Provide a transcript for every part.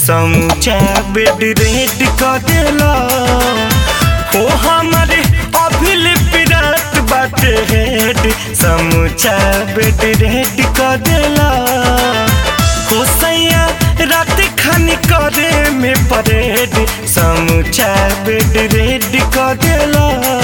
समूचा bed red कर देला हो हमारे अभिल पिरात बाटे हेड समूचा बेड रेड कर देला हो सैया रात खानी करे में परेड समूचा बेड रेड कर देला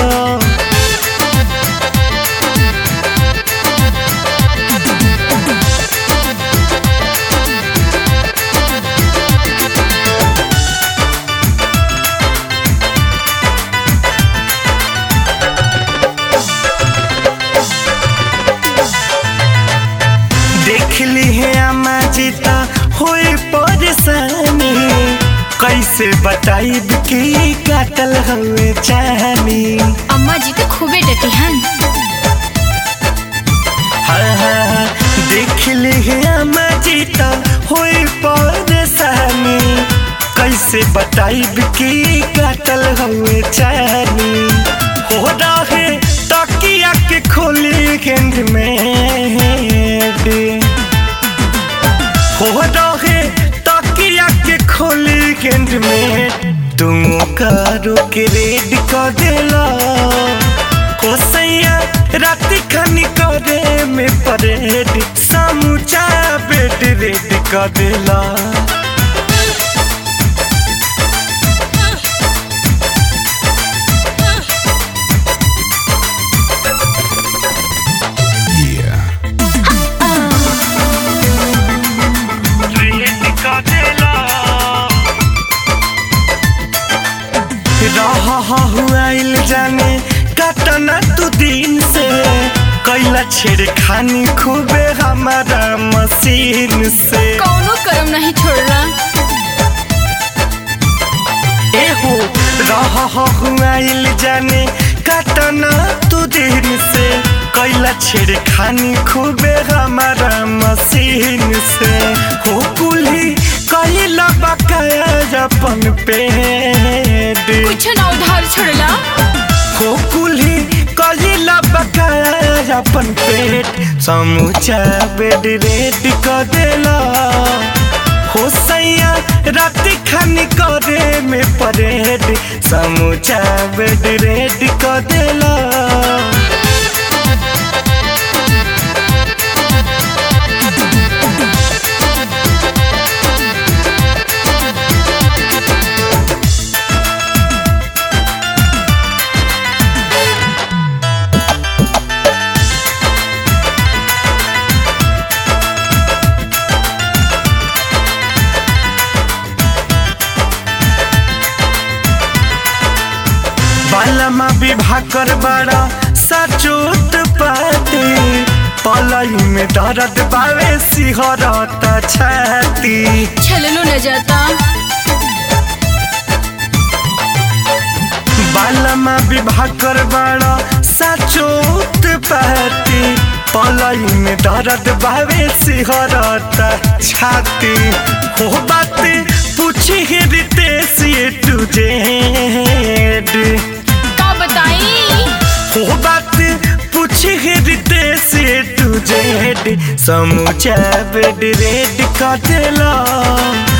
देख ली है अम्मा जीता होए परेशानी कैसे बताई कि काटल हुए चाहनी अम्मा जी तो खूबे डटी हन हाँ हाँ देख ली है अम्मा जीता होए परेशानी कैसे बताई कि काटल हुए चाहनी हो रहे तकिया के खोली गेंद में हो रहे तकिया के खोली गेंद में तुम करो के रेड कर देला हो सैया रात खानी करे में परेड समूचा बेड रेड कर देला रेड कर देला रहा हुआ जाने कटना तू दिन से कैला छेड़ खानी खूबे हमारा मशीन से कौनो करम नहीं छोड़ला एहो रहा हुआ जाने कटना तू दिन से कैला छेड़ खानी खूबे हमारा मशीन से हो कुली कैला बकाया अपन पेड़ कुछ ना उधार छोड़ला हो कुल्ही कलिला बकाया अपन पेट समूचा बेड रेड कर देला हो सैया रात खानी करे में परेड समूचा बेड रेड कर देला बालमा विवाह कर बड़ा सचोत पाती पलई में दर्द बावे सिहरत छाती छलनो न जाता बालमा विवाह कर बड़ा सचोत पाती पलई में दर्द बावे सिहरत छाती हो बात पूछी रितेश ये तुझे का बताई हो बात पूछी रितेश ये तुझे समूचा बेड रेड कर देला